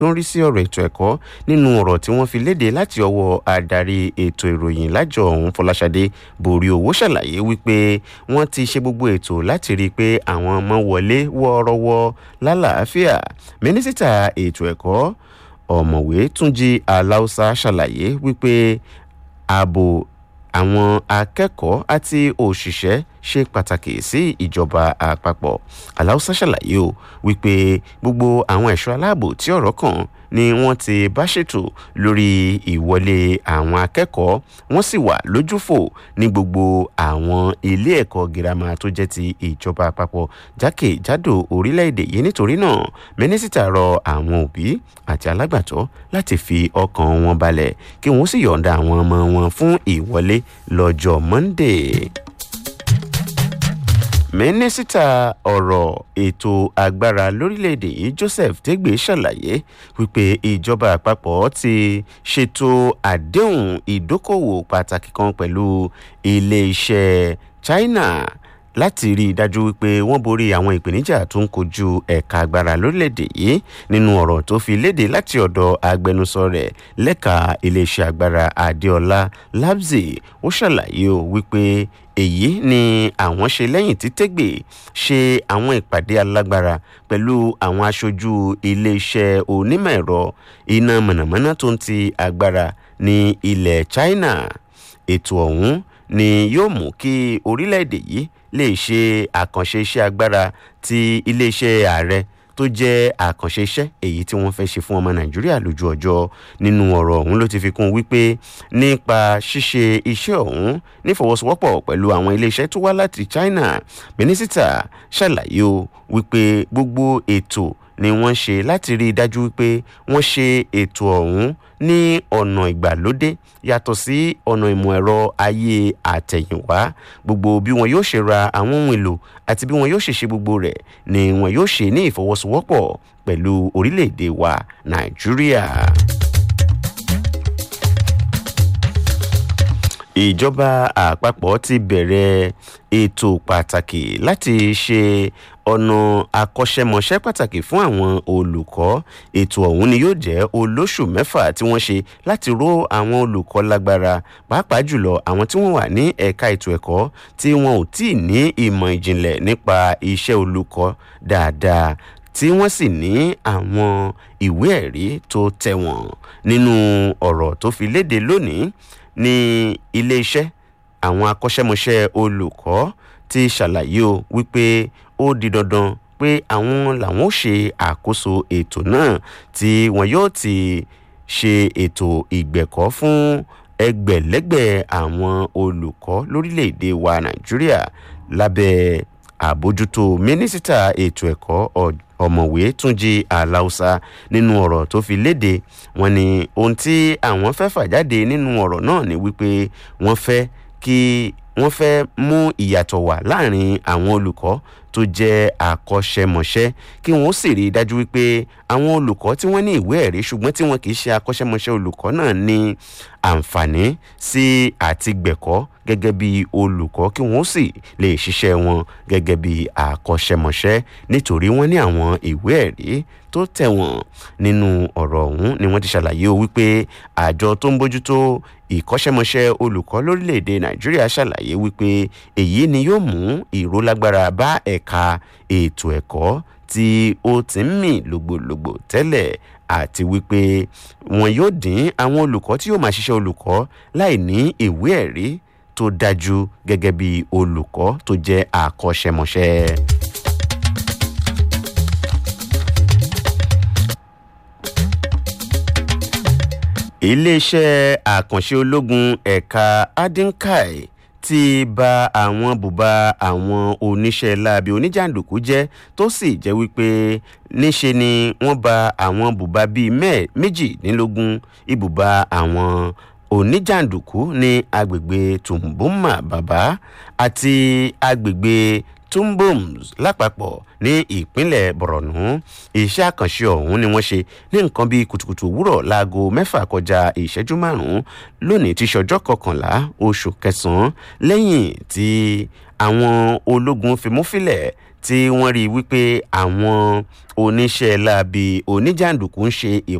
tó ń rí sí ọ̀rọ̀ ètò ẹ̀kọ́ nínú ọ̀rọ̀ tí wọ́n fi léde láti ọwọ́ adarí ètò ìròyìn lájọ ọ̀hún fọláṣadé borí owó ṣàlàyé wípé wọ́n ti ṣe gbogbo ètò láti rí i pé àwọn ọmọ wọlé wọ́ọ́rọ́wọ́ lálàáfíà mínísítà ètò ẹ̀kọ́ ọ̀mọ̀wé túnjí aláùsá ṣàlàyé wípé ààbò àwọn akẹ́kọ̀ọ́ àti òṣìṣẹ́ ṣe pàtàkì sí ìjọba àpapọ̀ aláùsá ṣàlàyé o wípé gbogbo àwọn ẹ̀ṣọ́ aláàbò tí ọ̀rọ̀ kàn ni wọ́n ti bá ṣètò lórí ìwọlé àwọn akẹ́kọ̀ọ́ wọ́n sì wà lójúfò ní gbogbo àwọn ilé ẹ̀kọ́ girama tó jẹ́ ti ìjọba àpapọ̀ jákèjádò orílẹ̀-èdè yìí nítorí náà mínísítà rọ àwọn òbí àti alágbàtọ́ láti fi ọkàn wọn balẹ̀ kí wọ́n sì yọ̀ǹda àwọn ọmọ wọn fún ìwọlé lọ́jọ́ monday mínísítà ọ̀rọ̀ ètò agbára lórílẹ̀‐èdè yìí joseph tegbe ṣàlàyé wípé ìjọba àpapọ̀ ti ṣètò àdéhùn ìdókòwò pàtàkì kan pẹ̀lú ilé-iṣẹ́ china láti rí i dájú wípé wọ́n borí àwọn ìpèníjà tó ń kojú ẹ̀ka agbára lórílẹ̀‐èdè yìí nínú ọ̀rọ̀ tó fi léde láti ọ̀dọ̀ agbẹnusọ rẹ̀ lẹ́ka iléeṣẹ́ agbára adéọlá labzi ó ṣàlàyé o wípé èyí ni àwọn ṣe lẹ́yìn tí tẹ́gbẹ̀ ṣe àwọn ìpàdé alágbára pẹ̀lú àwọn aṣojú iléeṣẹ́ onímọ̀ ẹ̀rọ iná mọ̀nàmọ́ná tó ń ti agbára ní ilẹ̀ china ètò ọ̀hún ni yóò mú kí orílẹ̀-èdè yìí lè ṣe àkànṣe iṣẹ́ agbára ti iléeṣẹ́ ààrẹ tó jẹ́ àkànṣe iṣẹ́ èyí tí wọ́n fẹ́ ṣe fún ọmọ nàìjíríà lójú ọjọ́ nínú ọ̀rọ̀ ọ̀hún ló ti fi kún wípé nípa ṣíṣe iṣẹ́ ọ̀hún nífọwọ́sowọ́pọ̀ pẹ̀lú àwọn iléeṣẹ́ tó wá láti china mínísítà ṣàlàyé o wípé gbogbo ètò ni wọ́n ṣe láti rí i dájú wípé wọ́n ṣe ètò ọ̀hún ní ọ̀nà ìgbàlódé yàtọ̀ sí ọ̀nà ìmọ̀ ẹ̀rọ ayé àtẹ̀yìnwá gbogbo bí wọn yóò ṣe ra àwọn ohun èlò àti bí wọn yóò ṣe ṣe gbogbo rẹ̀ ni wọn yóò ṣe ní ìfọwọ́sowọ́pọ̀ pẹ̀lú orílẹ̀-èdè wa nàìjíríà. ìjọba àpapọ̀ ti bẹ̀rẹ̀ ètò pàtàkì láti ṣe ọ̀nà akọ́ṣẹ́mọṣẹ́ pàtàkì fún àwọn olùkọ́ ètò ọ̀hún ni yóò jẹ́ olóṣù mẹ́fà tí wọ́n ṣe láti ró àwọn olùkọ́ lágbára pàápàá jùlọ àwọn tí wọ́n wà ní ẹ̀ka ètò ẹ̀kọ́ tí wọn ò tí ì ní ìmọ̀ ìjìnlẹ̀ nípa iṣẹ́ olùkọ́ dáadáa tí wọ́n sì ní àwọn ìwé ẹ̀rí tó tẹ̀wọ̀n nínú ọ̀rọ̀ tó fi léde lónìí ní iléeṣẹ́ àwọn akọ́ṣẹ́mọṣẹ́ olùkọ́ ti ṣàlàyé o wípé ó di dandan pé àwọn làwọn ò ṣe àkóso ètò náà tí wọn yóò ti ṣe ètò ìgbẹ̀kọ́ fún ẹgbẹ̀lẹ́gbẹ̀ àwọn olùkọ́ lórílẹ̀‐èdè wa nàìjíríà lábẹ́ àbójútó mínísítà ètò ẹ̀kọ́ ọ̀mọ̀wé túnjí aláùsá nínú ọ̀rọ̀ tó fi léde wọn ni ohun tí àwọn fẹ́ fà jáde nínú ọ̀rọ̀ náà ni wípé wọ́n fẹ́ kí wọ́n fẹ́ mú ìyàtọ̀ wà láàrin àwọn olùkọ́ tó jẹ́ akọ́ṣẹ́mọṣẹ́ kí wọ́n sì rí i dájú wípé àwọn olùkọ́ tí wọ́n ní ìwé ẹ̀rí ṣùgbọ́n tí wọn kì í ṣe akọ́ṣẹ́mọṣẹ́ olùkọ́ náà ní àǹfààní sí àtìgbẹ̀kọ́ gẹ́gẹ́ bí olùkọ́ kí wọ́n sì lè ṣiṣẹ́ wọn gẹ́gẹ́ bí akọ́ṣẹ́mọṣẹ́ nítorí wọ́n ní àwọn ìwé ẹ̀rí tó tẹ̀wọ̀n nínú ọ̀rọ̀ ọ̀hún ni wọ́n ti ṣàlàyé o wípé àjọ tó ń bójútó ìkọ́ṣẹ́mọṣẹ́ olùkọ́ lórílẹ̀‐èdè nàìjíríà ṣàlàyé wípé èyí ni yóò mú ìrólágbára bá ẹ̀ka ètò ẹ̀kọ́ tí ó ti ń mì lògbòlògbò tẹ́lẹ̀ àti wípé wọn yóò dín àwọn olùkọ́ tí yóò máa ṣiṣẹ́ olùkọ́ láì ní ìwé ẹ̀rí tó dájú gẹ́gẹ́ bí olùkọ́ tó jẹ́ àkọ́ṣẹ́mọṣẹ́. iléeṣẹ́ àkànṣe ológun ẹ̀ka adinkai ti ba àwọn bùbá àwọn oníṣẹ́ láabi oníjàǹdùkú jẹ́ tó sì jẹ́ wípé níṣe ni wọ́n ba àwọn bùbá bíi méjìdínlógún ibùba àwọn oníjàǹdùkú ní agbègbè tumbuma bàbá àti agbègbè tumboms lápapọ̀ ní ìpínlẹ̀ borno iṣẹ́ àkànṣe ọ̀hún ni wọ́n ṣe ní nǹkan bíi kùtùkùtù òwúrọ̀ láago mẹ́fà kọjá ìṣẹ́jú márùn-ún lónìí tí ṣọjọ́ kọkànlá oṣù kẹsàn-án lẹ́yìn tí àwọn ológun fimúfilẹ̀ tí wọ́n rí i wípé àwọn oníṣẹ́ láabi oníjàǹdùkú ń ṣe